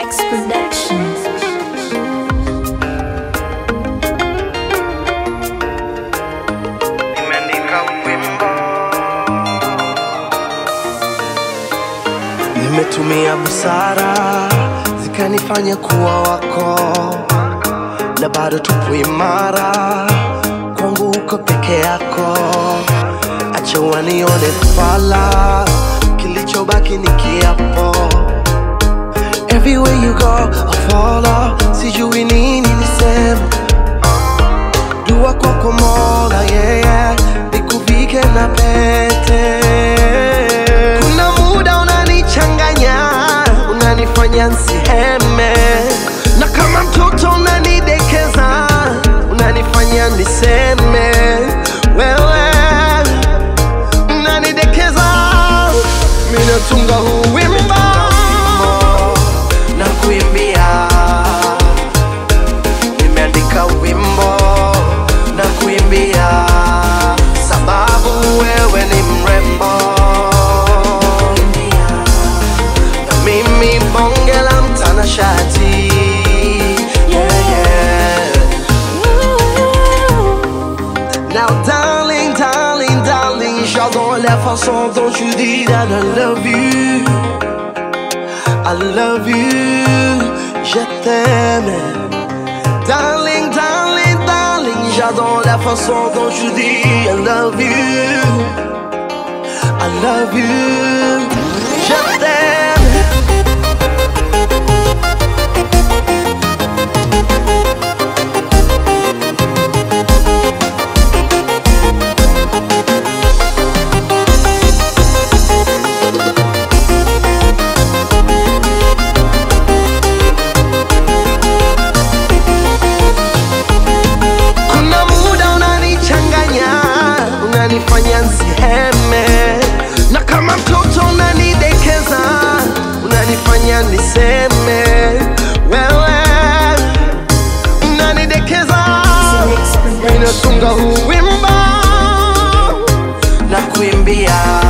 Mix Productions. nimeandika wimbo, nimetumia busara zikanifanya kuwa wako, na bado tupo imara, kwangu uko peke yako. Acha wanione fala, kilichobaki ni kiapo. Everywhere you go, I follow, sijui nini niseme dua kwako Mola, yeah, yeah, nikuvike na pete. Kuna muda unanichanganya, unanifanya nsiheme, na kama mtoto unanidekeza, unanifanya niseme wewe unanidekeza. Mimi natunga huu wimbo na kuimbia nimeandika wimbo na kuimbia sababu wewe ni mrembo na mimi bonge la mtanashati yeah, yeah. Now darling, darling, darling J'adore la façon dont tu dis that I love you I love you Je t'aime Darling, darling, darling, j'adore la façon dont tu dis I love you, I love you, je t'aime. Kuna muda unanichanganya, unanifanya nsiheme, na kama mtoto unanidekeza, unanifanya niseme wewe unanidekeza. Mix Mimi natunga Productions. huu wimbo na kuimbia